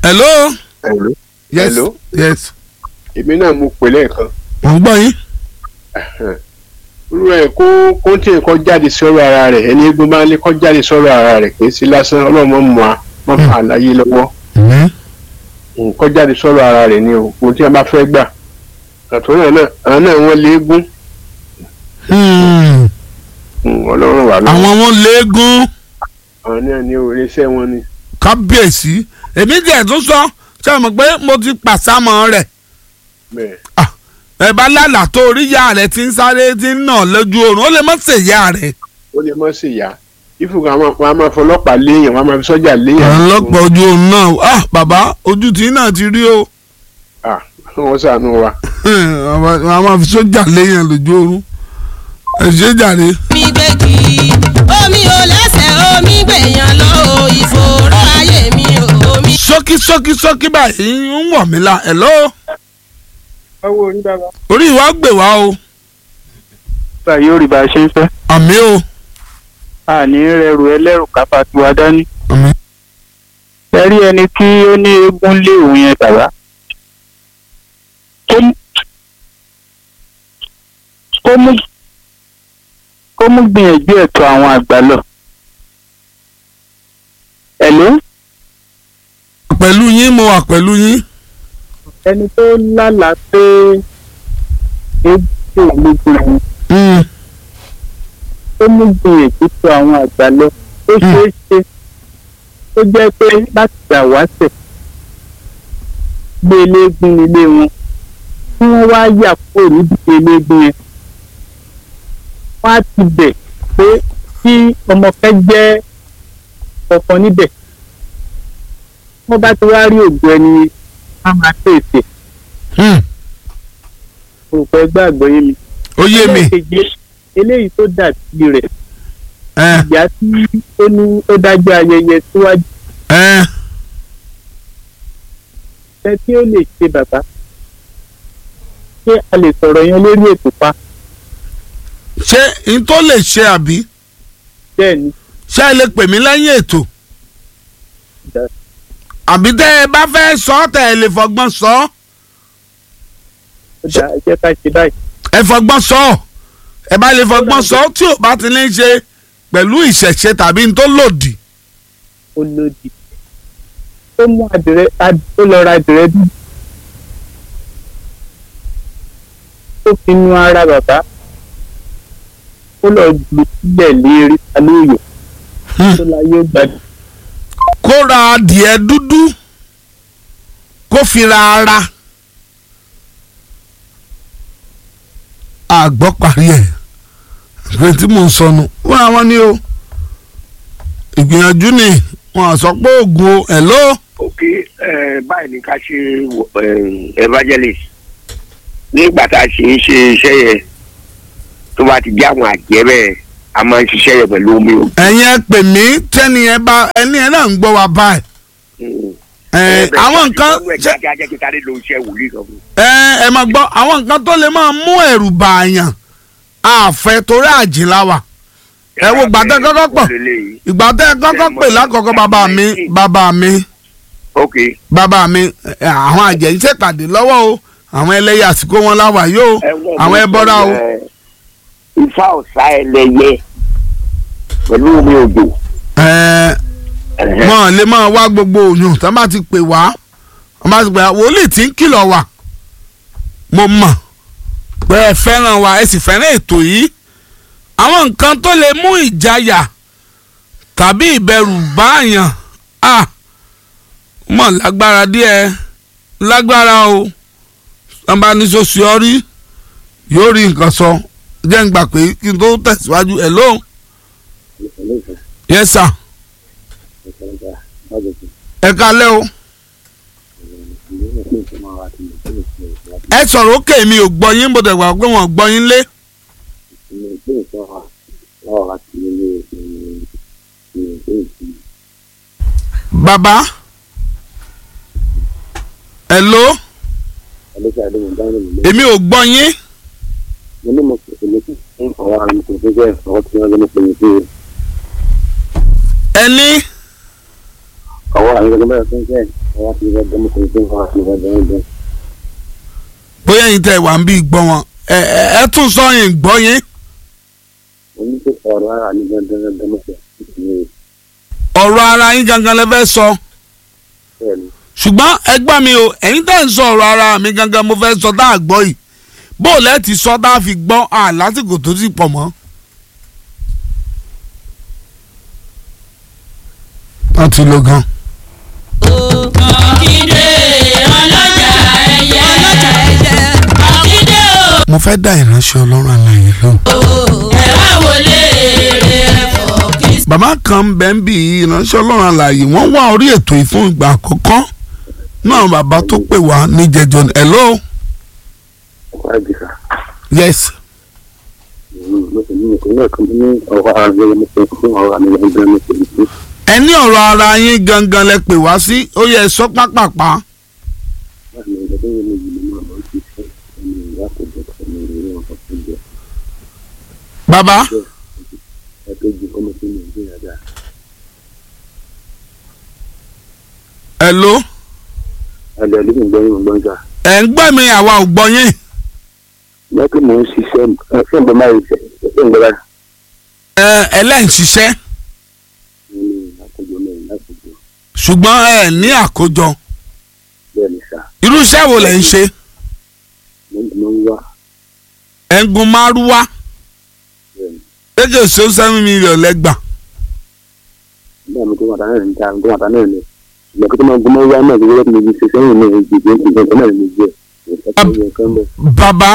hello. Hello. yes Hello. yes. èmi náà mo pè lẹ́ẹ̀kan mo ń gbọ́ yín. irú ẹ̀ kó kó tí nǹkan jáde sọ́rọ̀ ara rẹ̀ ẹni eégún bá ń lé kó jáde sọ́rọ̀ ara rẹ̀ kì í sí lásán ọlọ́mọ mọ́ a má fà á láyé lọ́wọ́ nǹkan jáde sọ́rọ̀ ara rẹ̀ ni o ohun tí a bá fẹ́ gbà àtúnyẹ̀ náà àwọn náà wọ́n lé eégún Hmm. Mm, ọlọ́run wà lọ́wọ́ àwọn wọn léegun àwọn náà ní oríṣẹ́ wọn ni kábíyèsí èmi jẹ́ tó sọ ṣé o mọ̀ pé mo ti pàṣámọ̀ rẹ̀ bẹ́ẹ̀ ẹ bá lálà tó orí ìyá rẹ̀ ti ń sáré ti ń nà lójú oorun ó lè má ṣe ìyá rẹ̀. ó lè mọ́ sí ìyá ìfúnka wọn a máa fọlọ́pàá léèyàn wọn a máa fi sọ́jà léèyàn ọlọ́pàá ojú oorun náà ah bàbá ojú tí náà ti rí o Ah, wọ́n ṣàánú wa àwọn máa fi sójà léèyàn lójú oorun ẹ ṣe jàre. omi gbèjì omi ò lẹ́sẹ̀ omi gbèyàn lọ o ìfòòró ayé mi ò omi. ṣókí ṣókí ṣókí báyìí ń wọ̀ mí la hello owó orí bàbá. orí ìwà gbè wá o báyìí yóò rí bá a ṣe ń fẹ́. àmì o àní rẹrù ẹlẹ́rù kápá tiwa dání. àmì. ẹ rí ẹni tí ó ní eégún lé òun yẹn bàbá. kó mú kó mú kó mú gbìyànjú ẹ̀tọ́ àwọn àgbà lọ. ẹ̀ló pẹ̀lú yín mo wà pẹ̀lú yín. ẹni tó lálàá pé eégún lè lójú ẹ̀yìn Mm. ó mú gbìyànjú tó àwọn àgbà lọ ó ṣeé ṣe ó jẹ́ pé láti gbà wáṣẹ̀ gbé eléégún nílé wọn tí wọ́n wá yà kúrò níbi eléégún yẹn wọ́n á ti bẹ̀ pé kí ọmọkẹ́ jẹ́ ọ̀kan níbẹ̀ wọ́n bá ti wá rí ògùn ẹni yẹn, á máa tètè Hmm. òpẹ́ gbàgbọ́ yé mi. ó yé mi Ẹlẹ́ẹ̀kejì, eléyìí tó dàbí rẹ̀ ẹ ìyá tí ó ní ó dájú ayẹyẹ síwájú ẹ ẹ tí ó lè ṣe bàbá ṣé a lè sọ̀rọ̀ yẹn lórí ètò pa ṣé n tó lè ṣe àbí bẹ́ẹ̀ ni ṣé ẹ lè pè mí lẹ́yìn ètò Dá- àbí tẹ́ ẹ bá fẹ́ sọ ọ́ tẹ́ ẹ lè fọgbọ́n sọ ọ́ ó dá ẹ jẹ́ ká ṣe báyìí ẹ fọgbọ́n sọ ọ́ ẹ bá lè fọgbọ́n sọ ọ́ tí ò bá ti ní í ṣe pẹ̀lú ìṣẹ̀ṣe tàbí n tó lòdì ó lòdì ó mú àdìrẹ ad- ó lọ ra àdìrẹ dùn ó fi nu ara bàbá ó lọ jù sílẹ̀ lérí alóòyè Hmm. tó láyé gbàdúrà. kó ra adìẹ dúdú kó fi ra ara àgbọ̀ parí ẹ̀ pé tí mò ń sọnù wọ́n àwọn ni o ìgbìyànjú ni wọ́n á sọ pé oògùn o hello ok ẹ báyìí ni ká ṣe eh, evangelist nígbà tá a ṣe ń ṣe iṣẹ́ yẹn tó bá ti jẹ́ àwọn àjẹ́ bẹ́ẹ̀ a máa ń ṣiṣẹ́ yẹn pẹ̀lú omi o. ẹ̀yin ẹ pè mí tẹ́ni ẹ bá ẹni ẹ náà ń gbọ́ wa báyìí ẹ àwọn nǹkan ṣe ṣe ajẹ́ kí tálẹ́ ló ń ṣe wòlíì kan fún. ẹ ẹ máa gbọ́ àwọn nǹkan tó lè máa mú ẹ̀rù bàyàn àfẹ́ torí àjìnlá wa ẹ wo gbàtẹ́ kọ́kọ́ pọ̀ ìgbà tẹ́ ẹ kọ́kọ́ pè lákọ̀ọ́kọ́ bàbá mi bàbá mi ok bàbá mi ẹ, àwọn àjẹ́ yìí ṣèpàdé lọ́wọ́ o àwọn ẹlẹ́yà àsìkò wọn láwà yóò àwọn ẹbọra o ifá ọ̀sá ẹlẹ́yẹ pẹ̀lú omi òjò. ẹ mọ̀ lè máa wá gbogbo òyìn tó bá ti pè wá wọ́n bá ti pè wá wòlíì tí ń kìlọ̀ wà mo mọ̀ pé ẹ fẹ́ràn wa ẹ sì fẹ́ràn ètò yìí àwọn nǹkan tó lè mú ìjayà tàbí ìbẹ̀rù báàyàn à mọ̀ lágbára díẹ̀ lágbára o wọ́n bá ní sọ́sì ọ́rí yóò rí nǹkan sọ jẹ́ ń gbà pé kí n tó tẹ̀síwájú ẹ̀ lóhùn yes sir ẹ kalẹ́ o ẹ sọ̀rọ̀ òkè mi ò gbọ́ yín bó dẹ̀ wà pé wọ́n gbọ́ yín lé bàbá hello èmi ò gbọ́ yín ẹni ọwọ́ àwọn ìgbàgbọ́ bẹ́ẹ̀ fún iṣẹ́ ọwọ́ àti ìgbàgbọ́ mo kò ní fún ọwọ́ àti ìgbàgbọ́ ẹgbẹ́. bóyá ẹ̀yin tẹ́ wà ń bí gbọ́ wọn ẹ ẹ ẹ tún sọ yín gbọ́ yín mo ní pé ọ̀rọ̀ ara mi gangan gangan mo fẹ́ ní ọ̀rọ̀ ara yín gangan lẹ fẹ́ sọ bẹ́ẹ̀ ni ṣùgbọ́n ẹgbẹ́ mi o ẹ̀yin tẹ́ ń sọ ọ̀rọ̀ ara mi gangan mo fẹ́ sọ tá a gbọ́ yìí bó o lẹ́ ti sọ tá a fi gbọ́ à lásìkò tó ti pọ̀ mọ́. wọ́n ti lo gan. Ọ̀kídé ọlọ́jà ẹyẹ. ọlọ́jà ẹyẹ. Ọ̀kídé mo fẹ́ dá ìránṣẹ́ ọlọ́run àlàyé lóhùn. o. ẹ wá wọlé èrè ẹ̀fọ́ kí bàbá kan ń bẹ ń bí ìránṣẹ́ ọlọ́run àlàyé wọ́n wá orí ètò yìí fún ìgbà àkọ́kọ́ náà bàbá tó pè wá níjẹjọ ní hello ọkọ̀ àjẹsà yes mo sì ní ìpínlẹ̀ náà kan ní ọwọ́ ara mi mo fẹ́ fún ọwọ́ ara mi gangan mo sì ní fún ẹni ọ̀rọ̀ ara yín gangan lẹ pè wá sí ó yẹ sọ pápápá láti ní ìgbàgbọ́ yẹn méjì nínú àwọn ti fẹ́ ẹni ìyá kò jẹ́ ẹni ìrírí ọkọ̀ tó jẹ́ bàbá ẹ̀kejì ọmọ tó ní ìgbéyàwó dáa. hello ẹ̀dẹ̀ ló ń gbẹ́yìn ọgbọ́n jà. ẹ̀ ń gbẹ́ mi àwa ò gbọ́ yín lẹ́kìn mò ń ṣiṣẹ́ ẹ̀ fún ìgbà máa ń ṣe ẹ̀ ń gbẹ́ra. ẹ ẹlẹ́yìn ṣiṣẹ́ ní àkójọ mẹ́rin lákòjọ ṣùgbọ́n ẹ ní àkójọ bẹ́ẹ̀ ni sà irú iṣẹ́ wo lẹ̀ ń ṣe mo ń mo ń wá ẹ̀ ń gun márúwá bẹ́ẹ̀ ni. lédè ṣó seven million lẹ́gbà bẹ́ẹ̀ mi tó wà tánà ní ta tó wà tánà ní ìgbà tó máa gbọ́mọ́ wá náà gbogbo mi ṣe sẹ́yìn náà ìgbìgbé ìgbà náà ní jẹ́ ìgbà bàbá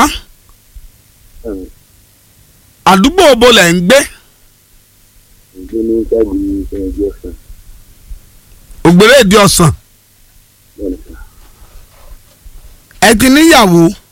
àdúgbò bo lẹ̀ ń gbé ìgbé ní sáàbì ẹgbẹ́ ọ̀sán ògbéré ìdí ọ̀sán bẹ́ẹ̀ ni sà ẹ ti níyàwó mo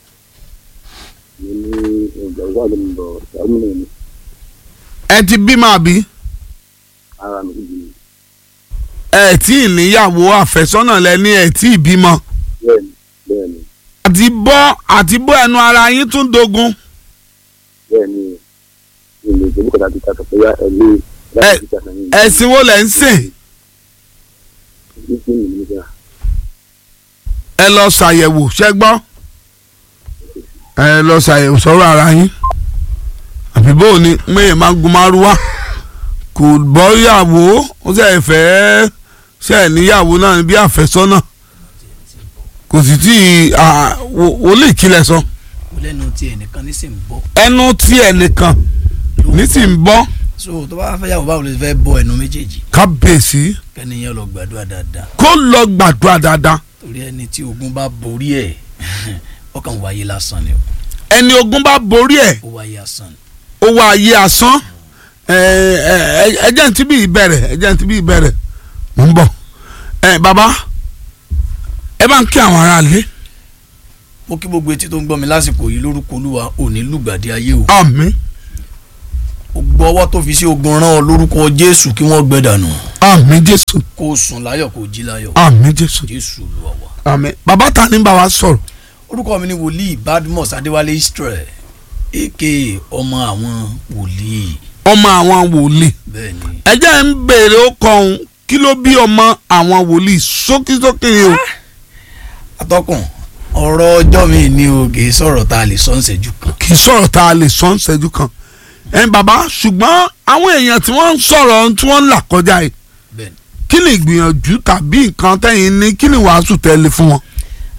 ní ìgbà wà ló ń bọ̀ ṣàmúlò ní ẹ ti bímọ àbí ara mi ìdí ni ẹ tí ì níyàwó àfẹ́sọ́nà lẹ ní ẹ tí ì bímọ bẹ́ẹ̀ ni bẹ́ẹ̀ ni àti bọ́ àti bọ́ ẹnu ara yín tún dogun bẹ́ẹ̀ ni ilé ìgbésẹ̀ kọ́ta ti ta sọ pé yá ẹ lé láti ti ta sẹ́yìn ẹ̀sìn wo lẹ̀ ń sìn ìgbésẹ̀ mi ní sà ẹ lọ ṣàyẹ̀wò ṣẹ́ gbọ́ ẹ lọ ṣàyẹ̀wò sọ̀rọ̀ ara yín àbí bó o ní mẹ́yìn máa gun márúwá kò bọ́ yàwó ó sì fẹ́ ṣe ẹ̀ níyàwó náà ní bí àfẹ́sọ́nà kò sì tí ì wòlíì kílẹ̀ sọ lẹ́nu tí ẹnìkan ní sì ń bọ́ ẹnu tí ẹnìkan ní sì ń bọ́ so tó bá fẹ́ yàwó báwo lè fẹ́ bọ́ ẹnu méjèèjì kábíyèsí kẹ́niyàn lọ gbàdúrà dáadáa kó lọ gbàdúrà dáadáa torí ẹni tí ogun bá borí ẹ̀ ọkàn wáyé lásán ni o ẹni ogun bá borí ẹ̀ ó wáyé asán ni ó wá ayé asán ẹjẹ ti bí ìbẹ̀rẹ̀ ẹjẹ ti bí ìbẹ̀rẹ̀ mò ń bọ̀ ẹ bàbá ẹ bá ń kí àwọn aráàlú mo kí gbogbo etí tó ń gbọ́ mi lásìkò yìí lórúkọ olúwa òní lùgbàdì ayé o àmín gbogbo ọwọ́ tó fi sí ogun rán ọ lórúkọ jésù kí wọ́n gbẹ dànù àmín jésù kó o sùn láyọ̀ kó o jí láyọ̀ àmín jésù jésù olúwa wa. àmín bàbá ta ni bá wa sọ̀rọ̀ orúkọ mi ni wòlíì badmus adéwálé israel aka ọmọ àwọn wòlíì ọmọ àwọn wòlíì bẹ́ẹ̀ ni ẹjẹ ń béèrè ó kọhún kí ló bí ọmọ àwọn wòlíì sókísókè o atọ́kùn ọ̀rọ̀ ọjọ́ mi ni o kì í sọ̀rọ̀ tá a lè sọ ń ṣẹ́jú kan kì í sọ̀rọ̀ tá a lè sọ ń ṣẹ́jú kan ẹ bàbá ṣùgbọ́n àwọn èèyàn tí wọ́n ń sọ̀rọ̀ tí wọ́n ń là kọjá yìí bẹ́ẹ̀ ni. kí ni ìgbìyànjú tàbí nǹkan tẹ́yìn ní kí ni wàásù tẹ́lẹ̀ fún wọn.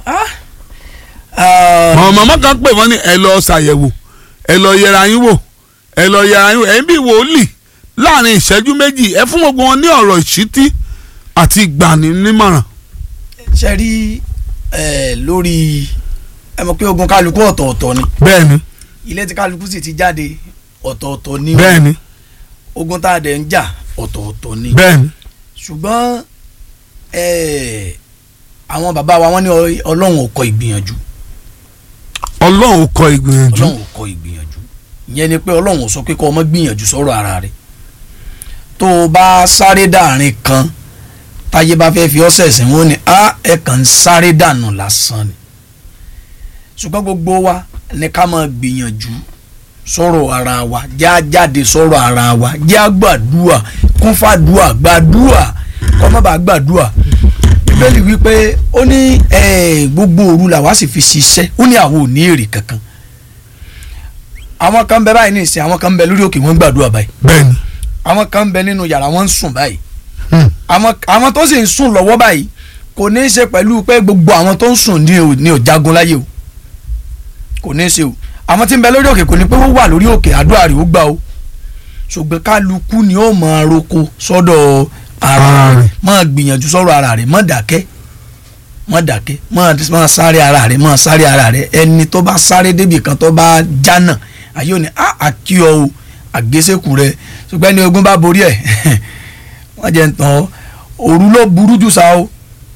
àwọn màmá kan pè wọ́n ní ẹ lọ ṣàyẹ̀wò ẹ lọ yẹra yín wò ẹ lọ yẹra yín wò ẹ̀yin bí wòlíì láàrin ìṣẹ́jú méjì ẹ fún gbogbo wọn ní ọ̀rọ̀ ìṣítí àti ìgbaninímọ̀ràn. ṣe rí ẹ lórí ẹ mọ̀ pé ogun kálukú ọ̀tọ̀ọ̀tọ̀ ni bẹ́ẹ̀ni ilé tí kálukú sì ti jáde ọ̀tọ̀ọ̀tọ̀ ni o. bẹ́ẹ̀ni ogun tá a dẹ̀ ń jà ọ̀tọ̀ọ̀tọ̀ ni bẹ́ẹ̀ni ṣùgbọ́n ẹ àwọn bàbá wa wọ́n ní ọ- ọlọ́run ò kọ ìgbìyànjú ọlọ́run kọ ìgbìyànjú ọlọ́run ò kọ ìgbìyànjú ìyẹn ni pé ọlọ́run ò sọ pé kọ́ ọmọ gbìyànjú sọ̀rọ̀ ara rẹ̀ tó o bá sáré dàrin kan táyé bá fẹ́ fi ọ́ sẹ̀sìn wọn ni a ẹ̀ kàn ń sáré dànù lásán ni ṣùgbọ́n gbogbo wa ní ká máa gbìyànjú sọ̀rọ̀ ara wa já jáde sọ̀rọ̀ ara wa já gbàdúà kún fàdúà gbàdúà kọ́ má bàa gbàdúrà bíbélì wípé ó ní eh, gbogbo òru làwa sì fi ṣiṣẹ́ ó ní àwọn ò ní èrè kankan àwọn kan bẹ báyìí ní ìsìn àwọn kan bẹ lórí òkè wọn ń gbàdúrà báyìí bẹ́ẹ̀ni àwọn kan bẹ nínú yàrá wọn ń sùn báyìí Hmm. àwọn àwọn tó sì ń sùn lọ́wọ́ báyìí kò ní í ṣe pẹ̀lú pé gbogbo àwọn tó ń sùn ní ò ní ò jagun láyé o kò ní í ṣe o àwọn tí ń bẹ lórí òkè kò ní pé wọ́n wà lórí òkè àdúrà rẹ̀ ó gbà o ṣùgbọ́n kálukú ni ó máa roko sọ́dọ̀ ara Ara rẹ̀ rẹ̀. máa gbìyànjú sọ́rọ̀ ara rẹ̀ má dákẹ́ má dákẹ́ má má sáré ara rẹ̀ má sáré ara rẹ̀ ẹni tó bá sáré débi kan tó bá jánà ayé òní á àkíọ o àgbésẹ́kù rẹ̀ ṣùgbọ́n ẹni ogun bá borí ẹ̀ wọ́n jẹ́ ń tàn ọ́ òru ló burú jù sá o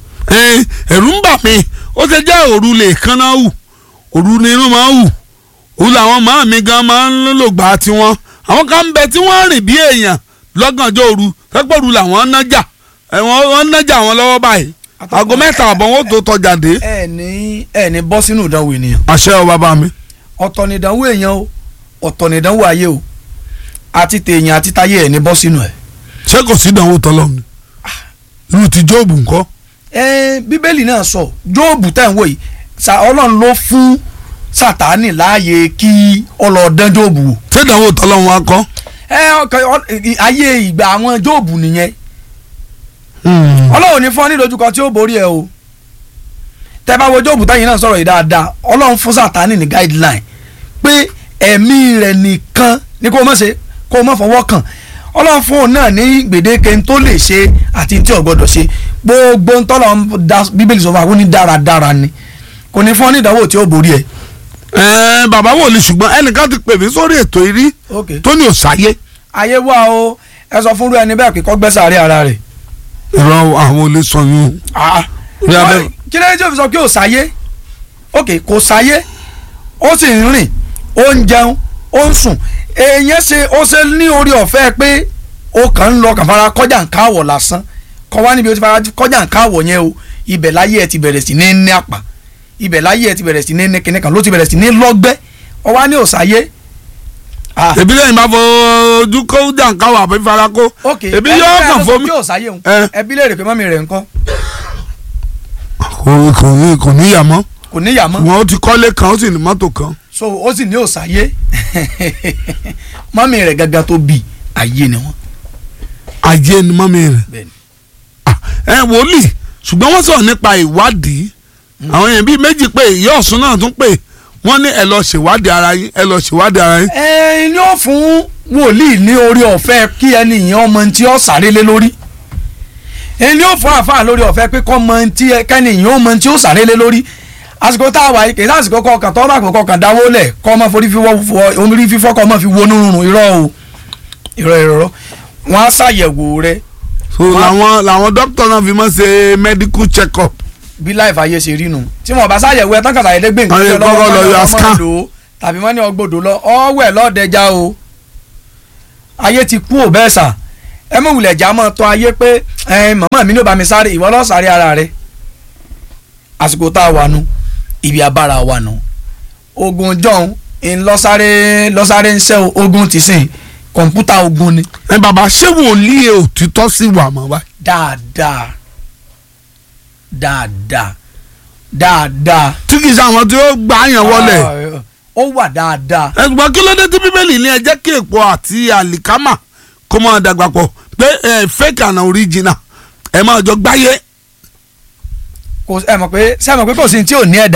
ẹ ẹ̀rù ń bà mí ó ti jẹ́ òru lè kánná hù òru ni irun máa ń hù òru làwọn màá mi gan máa ń lò gbà tiwọn àwọn kan ń bẹ tí wọ́n rìn bí èèyàn lọ́gànjọ́ òru pẹ́pẹ́ òru làwọn ń nájà ẹ̀wọ̀n wọ́n ń nájà wọn lọ́wọ́ báyìí aago mẹ́ta àbọ̀ wọn ó tó tọjà dé. ẹ ní ẹ ní bọ́ sínú ìdánwò ènìyàn àṣẹ ọ bàbá mi. ọ̀tọ̀ ní ìdánwò èèyàn o ọ̀tọ̀ ní ìdánwò ayé o àti tèèyàn àti táyé ẹ̀ ní bọ́ sínú ẹ̀. ṣé kò sí ìdánwò tọ́lọ́ ni irú ti jóòbù ńkọ́. ẹ bíbélì náà sọ jóòbù tẹ̀ ń wò yìí sa ọlọ́run ló fún sátánì láàyè kí ọlọ́ọ̀dán jóòbù wò. ṣé ìdánwò tọ́lọ́ wọn kọ́. ẹ ọkọ ọ- ayé ìgbà àwọn jóòbù nìyẹn ọlọ́run ní fún ọ ní ìdojúkọ tí ó borí ẹ o tẹ bá wo jóòbù táyìn náà sọ̀rọ̀ yìí dáadáa ọlọ́run fún sátánì ní guideline pé ẹ̀mí rẹ̀ nìkan ni kó o mọ̀ ṣe kó o mọ̀ fọwọ́ kàn ọlọ́run fún òun náà ní gbèdéke tó lè ṣe àti tí ò gbọdọ̀ ṣe gbogbo ń tọ́lọ̀ ń da bíbélì sọ fún wa kó ní dáradára ni kò ní fún ọ ní ìdánwò tí ó borí ẹ. ẹ bàbá wòlíì ṣùgbọ́n ẹnìkan ti pè mí sórí ètò ìrí ok tó ní òsáyé ayé wà o ẹ sọ fún irú ẹni bẹ́ẹ̀ pé kó gbẹ́sàárẹ̀ ara rẹ̀. ìrọ̀ àwọn olè sọ yún un. Ah, Bí a bẹ- kí ló dé tí o fi sọ pé ò sáyé ok kò sáyé ó sì ń rìn ó ń jẹun ó ń sùn èèyàn ṣe ó ṣe ní orí ọ̀fẹ́ pé ó kàn ń lọ kàn fara kọjá ń káwọ̀ lásán kọ́ wá níbi ó ti fara kọjá ń káwọ̀ yẹn o ibẹ̀ láyé ẹ ti bẹ̀rẹ̀ sí ní ní àpà ibẹ̀ láyé ẹ ti bẹ̀rẹ̀ sí ní ní kinní kan ló ti bẹ̀rẹ̀ sí ní lọ́gbẹ́ ọ wá ní ò sáyé. Ah, ebi lẹ́yìn bá fọ ojú kó jàǹkáwọ̀ àbí fara kó ok ebi ẹni yóò bẹ́ẹ̀ kàn ló sọ fomi. pé ò sáyé òun Eh. ẹbí lè rè pé mọ́mí rẹ̀ ńkọ́ kò kò ní kò ní yà mọ́ kò níyà mọ́ wọn ó ti kọ́lé kan ó sì ní mọ́tò kan. so ó sì ní òsàyé mọ́mí rẹ̀ gangan tó bí ayé ni wọ́n. ajé ni mọ́mí rẹ̀. Bẹ́ẹ̀ni. Ah, ẹ wòlíì ṣùgbọ́n wọ́n sọ̀rọ̀ nípa ìwádìí àwọn èèyàn bíi méjì pé ìyá ọ̀sùn náà tún pé wọ́n ní ẹ lọ ṣèwádìí ara yín ẹ lọ ṣèwádìí ara yín. ẹ ní ó fún wòlíì ní orí ọ̀fẹ́ kí ẹni ìyẹn ọmọ tí ó sáré lé lórí ẹ ní ó fún àfáà lórí ọ̀fẹ́ pé kọ́ mọ tí kẹ́ni ìyẹn ọmọ tí ó sáré lé lórí àsìkò tá a wà yìí kì í sásìkò kọkàn tọ́ bá kọkàn kàn dáwó lẹ̀ kọ́ ọmọ forí fífọ́ fọ- orí fífọ́ kọ́ ọmọ fi wo nírun irọ́ o irọ́ irọ́ wọn á ṣàyẹ̀wò rẹ so Wọ́n- làwọn làwọn dókítà náà fi mọ́ ṣe medical check up. bí láìfà ayé ṣe rí nu tí wọn bá ṣàyẹ̀wò ẹ tán kàtà yẹn gbé nǹkan Wọ́n lè jẹ lọ́wọ́ kọ́kọ́ lọ kọ́ni yọ ọmọ scan. lò ó tàbí wọ́n ní ọgbọ́dọ̀ lọ ọwọ́ ẹ̀ lọ́ọ̀dẹja o ayé ti kú ò bẹ́ẹ̀ sà ẹ mọ̀ wulẹ̀ jà mọ́ tọ́ ayé pé ẹ màmá mi ní ò bá mi sáré ìwọ lọ́ọ́ sáré ara rẹ àsìkò tá a wà nu ibi abára wà nu ogun john ń lọ́sáré lọ́sáré ń ṣẹ́ o, ogun ti sìn kọ̀ǹpútà ogun ni ẹ bàbá ṣé wòlíì òtítọ́ sí wà mọ́ wa. dáadáa dáadáa dáadáa. tí kì í ṣe àwọn tí ó gbà yàn wọlé. Ah, ó wà dáadáa. ẹgbọ́n kí ló dé tí bíbélì ní ẹ jẹ́ kí èpo àti àlìkámà kó máa dàgbà pọ̀ pé ẹ fake and original ẹ máa jọ gbáyé. kò ẹ mọ̀ pé ṣé ẹ mọ̀ pé kò sí ní tí ò ní ẹ̀dà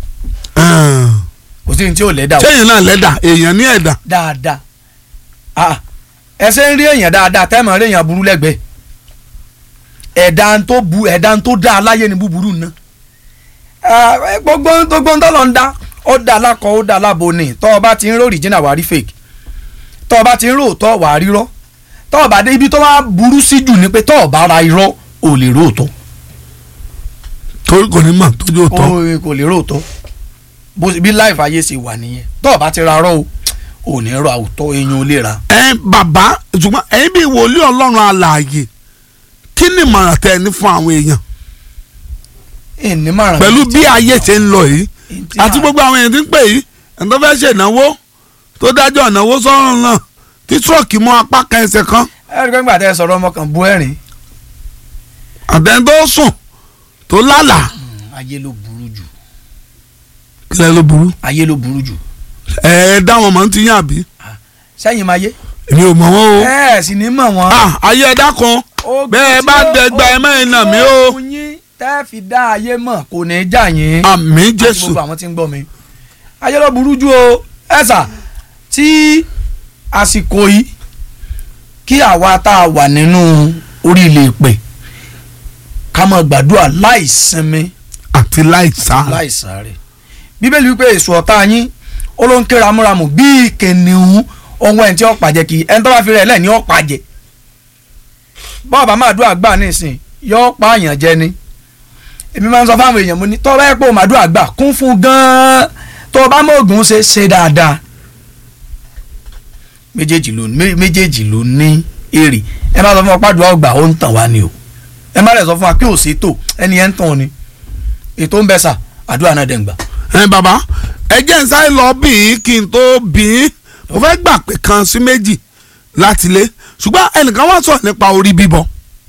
kò sí ní tí ò lẹ́dà o sẹ́yìn náà lẹ́dà èèyàn ní ẹ̀dà. dáadáa ah ẹsẹ̀ ń rí èèyàn dáadáa tẹ́mọ̀ rí èèyàn burú lẹ́gbẹ̀ẹ́ ẹ̀dá tó bu ẹ̀dá tó dá aláyé ni búburú ná Ah, eh, gbogbo gbogbo ń tọ́lọ̀ ń dá ó dá alákọ̀ ó dá alábo ni tọ́ ọ bá ti ń rí original wàá rí fake tọ́ ọ bá ti ń rí òótọ́ wàá rí rọ́ tọ́ ọ bá dé ibi tó wá burú sí jù ni pé tọ́ ọ bá ra irọ́ ò lè rí òótọ́ torí kò ní mọ̀ tójú òtọ́. ó kò lè róòtọ́ bó bí láìfà ayé ṣe wà nìyẹn tó o bá ti ra rọ́ o ò ní rọ àwùtọ́ eyín ò lè ra. ẹ bàbá ṣùgbọ́n ẹ̀yin bí wòlíì ọlọ́run alààyè kí ni ìmọ̀ràn tẹ ẹ ní fún àwọn èèyàn ìní márùn. pẹ̀lú bí ayé ṣe ń lọ yìí àti gbogbo àwọn èèyàn tí ń pè yìí ẹni tó fẹ́ ṣe ìnáwó tó dájọ́ ìnáwó sọ́run náà tí tírọ̀kì mọ́ apá kan ẹsẹ̀ kan ẹ rí i pé nígbà tẹ́ ẹ sọ̀rọ̀ ọmọ kan bu ẹ̀rín àtẹni tó sùn tó lálàá ayé ló burú jù kílẹ̀ ló burú ayé ló burú jù ẹ ẹ dá wọn mọ̀ ti yàn àbí sẹ́yìn máa yé èmi ò mọ̀ wọ́n o ẹ sì ní mọ̀ wọ́n. Ah, ayé ẹ̀dá kan bẹ́ẹ̀ bá dẹgba ẹ mẹ́rin náà mi o ogun yín tẹ́ fi dá ayé mọ̀ kò ní í jà yín. àmì àti jésù gbogbo àwọn tí ń gbọ́ mi. ayé ló burú jù o ẹ̀sà tí àsìkò yìí kí àwa tá a wà nínú orí ilé ìpè ká máa gbàdúrà láì sinmi àti láìsá láì sáré bíbélì wípé èso ọ̀tá yín ó ló ń ké ramúramù bíi kìnìún ohun ẹ̀ tí ó pàjẹ́ kì í ẹni tó bá fi rẹ̀ lẹ̀ ní ó pàjẹ́ bọ́ọ̀bà máa dúà gbà nísìn yóò pa àyàn jẹ ni èmi máa ń sọ fáwọn èèyàn mo ní tọ́ bá yẹ pé o máa dúà gbà kún fún gan-an tó o bá mọ ògùn ṣe ṣe dáadáa méjèèjì ló mé- méjèèjì ló ní èrè ẹ má sọ fún ọ pàdùà ọgbà ó ń tàn wá ni o ẹ má lè sọ fún wa pé ò sí tò ẹni ẹ ń tàn ni ètò ń bẹ sà àdúrà náà dẹ̀ ń gbà. ẹ bàbá ẹ jẹ́ n sáré lọ bí i kí n tó bí i mo fẹ́ gbà pé kan sí méjì láti lé ṣùgbọ́n ẹnìkan wá sọ̀rọ̀ nípa orí bíbọ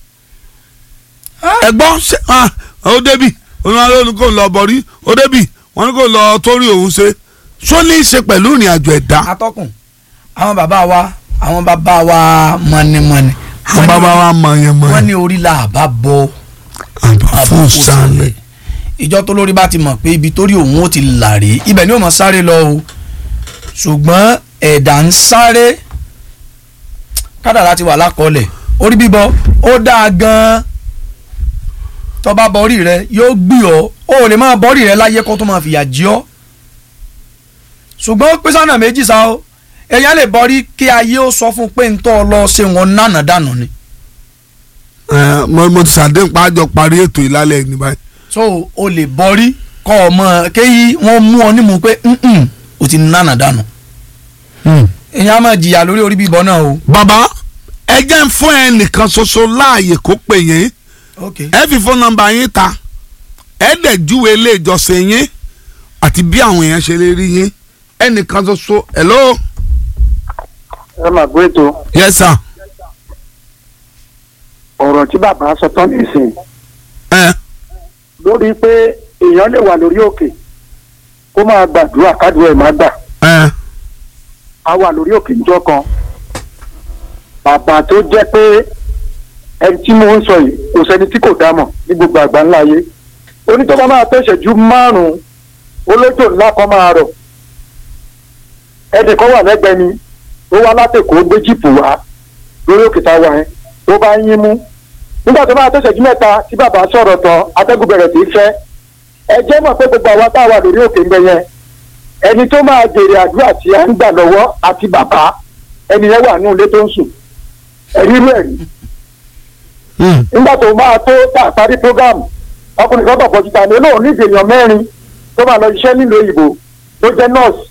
ẹ gbọ́ ṣe ah, ó débì oníwàlú ó ní kò lọ bọ̀rí ó débì wọ́n ní kò lọ torí òun ṣe ṣó ní í ṣe pẹ̀lú ìrìn àjò ẹ̀dá atọ́kùn àwọn bàbá wa àwọn bàbá wa mọ̀nìmọ̀nì àwọn bàbá wa mọ̀ yẹn mọ̀ wọ́n yẹn ní orí la àbá bọ àbá àbá fún kò sálẹ̀ sílẹ̀ ìjọ tó lórí bá ti mọ̀ pé ibi torí òun ó ti là rí ibẹ̀ ni ó mọ̀ sáré lọ o ṣùgbọ́n ẹ̀dá ń sáré kádàrá ti wà lákọọ́lẹ̀ orí bíbọ ó dáa gan-an tó bá bọ orí rẹ yóò gbì ọ́ ó lè máa bọ orí rẹ láyé kó tó máa fìyà jí ọ́ ṣùgbọ́n ó pín sọ́nà méjì sá o èèyàn lè bọ́rí kí ayé ó sọ fún un pé ń tọ́ ọ lọ ṣe wọn nánà dànù ni ẹ mo mo ti ṣàdéhùn pa àjọ parí ètò ìlálẹ̀ ní báyìí so o lè bọ́rí kọ́ ọ mọ kéyí wọ́n mú ọ nímú pé "Mm-mm, o ti nánà dànù èèyàn á máa jìyà lórí orí bíbọ náà o. bàbá ẹ jẹ́ ń fún ẹ nìkan ṣoṣo láàyè kó pè yín ok ẹ fi fóònù nọ́mbà yín ta ẹ dẹ̀ júwe ilé ìjọsìn yín àti bí àwọn èèyàn ṣe lè rí yín ẹnìkan ṣoṣo hello ẹ máa gbé ètò yes sir ọ̀rọ̀ tí bàbá sọ tán nìsín ẹ lórí pé èèyàn lè wà lórí òkè kó máa gbàdúrà kádùá ẹ̀ má gbà ẹ á wà lórí òkè níjọ́ kan bàbá tó jẹ́ pé ẹni tí mo ń sọ yìí kò sẹ́ni tí kò dámọ̀ ní gbogbo àgbà ńlá ayé onítọ́ba máa tó ìṣẹ́jú márùn-ún olójó ńlá kan máa rọ̀ ẹnì kan wà lẹ́gbẹ̀ẹ́ ni ó wá látẹ̀kọ́ gbé jíìpù wá lórí òkè tá a wà yẹn tó bá ń yín mú nígbà tó máa tó ìṣẹ́jú mẹ́ta tí bàbá sọ̀rọ̀ tán atẹ́gùn bẹ̀rẹ̀ sí í fẹ́ ẹ jẹ́ mọ̀ pé gbogbo àwa tá a wà lórí òkè ńbẹ yẹn ẹni tó máa jèrè àdúrà tí a ń gbà lọ́wọ́ àti bàbá ẹni yẹn wà nínú ilé tó ń sùn ẹ̀rí rú ẹ̀rí nígbà tó máa tó tá a parí prógámù ọkùnrin kan bọ̀ bọ́jú ta ni olóòrùn ní ìdènà mẹ́rin tó máa lọ iṣẹ́ nílùú òyìnbó tó jẹ́ nọ́ọ̀sì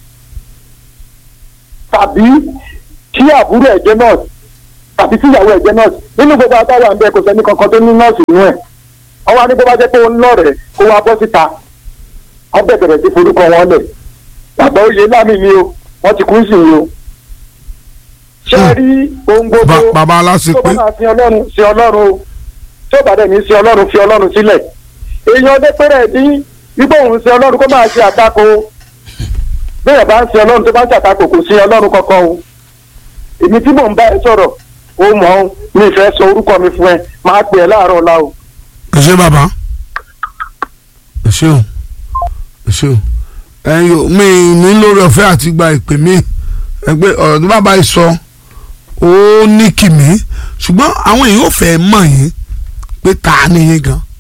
tàbí kí àbúrò ẹ̀ jẹ́ nọ́ọ̀sì tàbí kí ìyàwó ẹ̀ jẹ́ nọ́ọ̀sì nínú gbogbo àtàwọn àǹbẹ̀ kò sẹ́ni kankan tó ní nọ́ọ̀sì nínú ẹ̀ ọwọ́ ní bó bá jẹ́ pé ó ń lọ́rẹ̀ẹ́ kó wá bọ́ síta ọbẹ̀ bẹ̀rẹ̀ sí forúkọ wọn lẹ̀ bàbá oyè lámì ni o wọ́n ti kú sí i o ṣé ẹ rí ohun gbogbo Ba- bàbá tó aláṣepé bá máa sin ọlọ́run sin ọlọ́run o tí ó bá dẹ̀ ní sin ọlọ́run fi ọlọ́run sílẹ̀ èèyàn ọdẹ pẹ́rẹ́ dín wípé òun sin ọlọ́run kó máa ṣe àtakò bẹ́ẹ̀ bá ń sin ọlọ́run tó bá ń ṣàtakò kò sin ọlọ́run kankan o èmi tí mò ń bá ẹ sọ̀rọ̀ o mọ̀ ọ́n mi fẹ́ sọ orúkọ mi fún ẹ máa pè ẹ́ láàárọ̀ ọ̀la o. ẹ ṣé bàbá ẹ ṣé o ẹ ṣé o ẹ̀yin o mi ní lórí ọ̀fẹ́ àti gba ìpè mi ẹgbẹ́ ọ̀rọ̀ tó bàbá yìí sọ ó ní kìmí ṣùgbọ́n àwọn èèyàn ò fẹ́ mọ̀ yín pé ta ni yín gan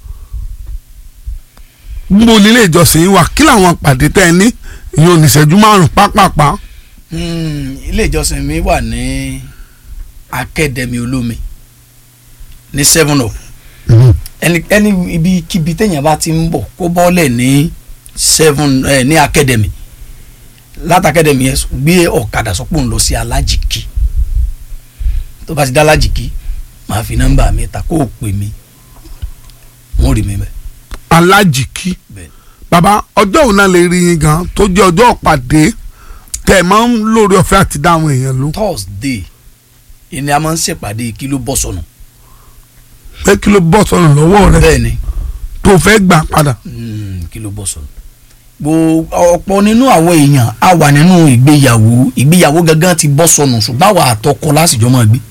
gbogbo nílé ìjọsìn yín wà kí làwọn pàdé tẹ́ ẹ ní ìyẹn ò ní ìṣẹ́jú márùn-ún pápápá Hmm, ilé ìjọsìn mi wà ní akademi olómi ní seven up ẹni ẹni ibi kíbi téèyàn bá ti ń bọ̀ kó bọ́ọ̀lẹ̀ ní seven ẹ ní akademi láti akademi yẹn gbé ọ̀kadà sọ́pọ̀ ń lọ sí alájìkí tó bá ti dá alájìkí màá fi nọ́mbà mi ta kó o pè mí wọ́n rí mi bẹ́ẹ̀ alájìkí bẹ́ẹ̀ bàbá ọjọ́ òun náà lè rí yín gan tó jẹ́ ọjọ́ ọ̀pàdé tẹ́ ẹ máa ń lórí ọ̀fẹ́ àti dá àwọn èèyàn ló thursday ìní a máa ń ṣèpàdé kí ló bọ́ sọnù pé kí ló bọ́ sọnù lọ́wọ́ rẹ bẹ́ẹ̀ ni tó fẹ́ gbà padà. Mm, kí ló bọ́ sọ̀rọ̀ gbo ọ̀pọ̀ nínú àwọn èèyàn á wà nínú ìgbéyàwó ìgbéyàwó gangan ti bọ́ sọnù ṣùgbọ́n àwọn àtọkọ lásìjọ́ máa gbé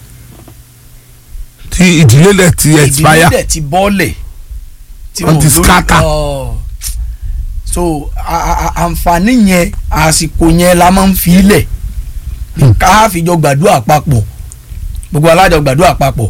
tí ìdílé rẹ ti ìdílé expire dẹ̀ ti bọ́ọ̀lẹ̀ tí Wọ́n wọn ti ò lórí- scatter. Ọ̀. so a- a- a- àǹfààní yẹn àsìkò yẹn la máa ń fi ilẹ̀ ká fi jọ gbàdúrà papọ̀ gbogbo alájọ gbàdúrà papọ̀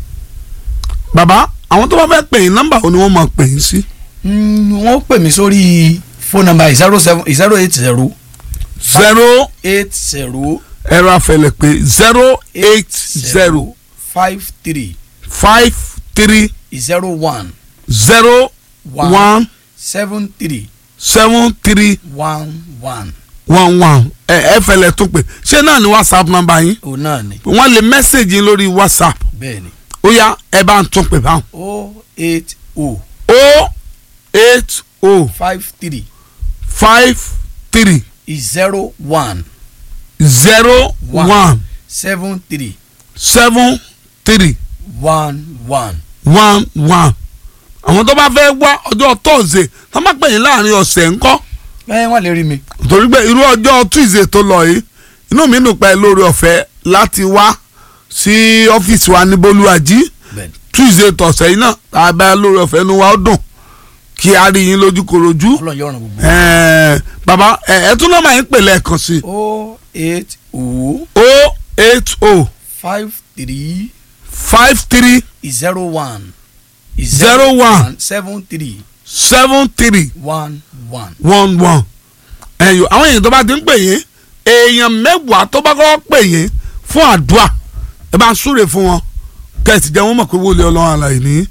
bàbá àwọn tó bá fẹ́ pè yín nọ́mbà wo ni wọ́n máa pè yín sí. Mm, wọ́n pè mí sórí phone number zero seven zero eight zero zero eight zero ẹ̀rọ afẹlẹ̀ pé zero eight zero five three five three zero one zero one one seven three seven three one one one one ẹ ẹ fẹlẹ̀ tún pè ṣé náà ni whatsapp nọ́mbà yín òun náà ni wọ́n lè mẹ́sẹ̀gì yín lórí whatsapp bẹ́ẹ̀ ni ó yá ẹ bá ń tún pè báwọn. o eight o o eight o five three five three zero one zero One. one seven three seven three one one one one àwọn tó bá fẹ́ wá ọjọ́ tọ́sídẹ̀ẹ́ tó má pè yín láàrin ọ̀sẹ̀ ńkọ́ ẹ wọ́n lè rí mi torí pé irú ọjọ́ tuesday tó lọ yìí inú mi dùn pé lórí ọ̀fẹ́ láti wá sí ọ́fíìsì wa ní bolúwàjí bẹ́ẹ̀ ni tuesday tọ̀sẹ̀ yìí náà tá a bá lórí ọ̀fẹ́ inú wa ó dùn kí a rí yín lójúkorojú ọlọ́run yóò ràn gbogbo ẹ̀ẹ́ bàbá ẹ̀ ẹ̀ tún náà máa ń pè lẹ́ẹ̀kan sí o eight o o eight o five three five three zero one Zero one. seven three seven three one one one one ẹ̀yọ́ àwọn èèyàn tó bá ti ń pè yín èèyàn mẹ́wàá tó bá kọ́ pè yín fún àdúrà ẹ bá ń súre fún wọn kẹ́sì jẹ́ wọ́n mọ̀ pé wọlé ọlọ́run àlàyé ní.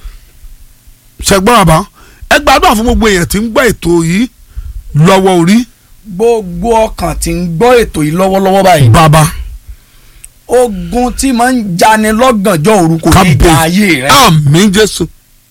ṣẹgbọ́n àbá ẹ gbàdúrà fún gbogbo èèyàn tí ń gbọ́ ètò yìí lọ́wọ́ orí gbogbo ọkàn tí ń gbọ́ ètò yìí lọ́wọ́lọ́wọ́ báyìí bàbá ogun tí máa ń jani lọ́gànjọ́ òru kò ní kábíyèsí ja ayé rẹ àmín jésù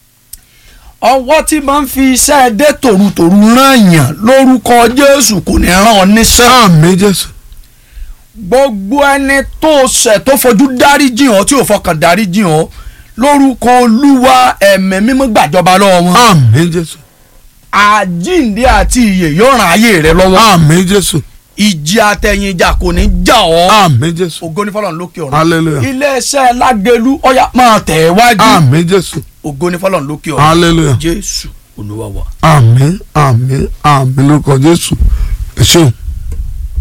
ọwọ́ tí máa ń fi iṣẹ́ dé tòrutòru rán yàn lórúkọ jésù kò ní rán ọ níṣẹ́ àmín jésù gbogbo ẹni tó ṣẹ̀ tó fojú dáríjì ọ́ tí ò fọkàn dáríjì ọ́ lórúkọ olúwa ẹ̀mẹ́ mímọ́ gbàjọba lọ́wọ́ wọn àmín jésù àjíǹde àti ìyè yóò ràn ayé rẹ lọ́wọ́ àmín jésù ìjì àtẹ̀yìnjà kò ní já ọ́ àmín jésù ògo ní fọlọ́run lókè ọ̀run hallelujah iléeṣẹ́ lágẹ̀lú ọ̀yà máa tẹ̀ wájú àmín jésù ògo ní fọlọ́run lókè ọ̀run hallelujah jésù olúwa wa. àmín àmín àmín lórúkọ jésù ẹ ṣeun.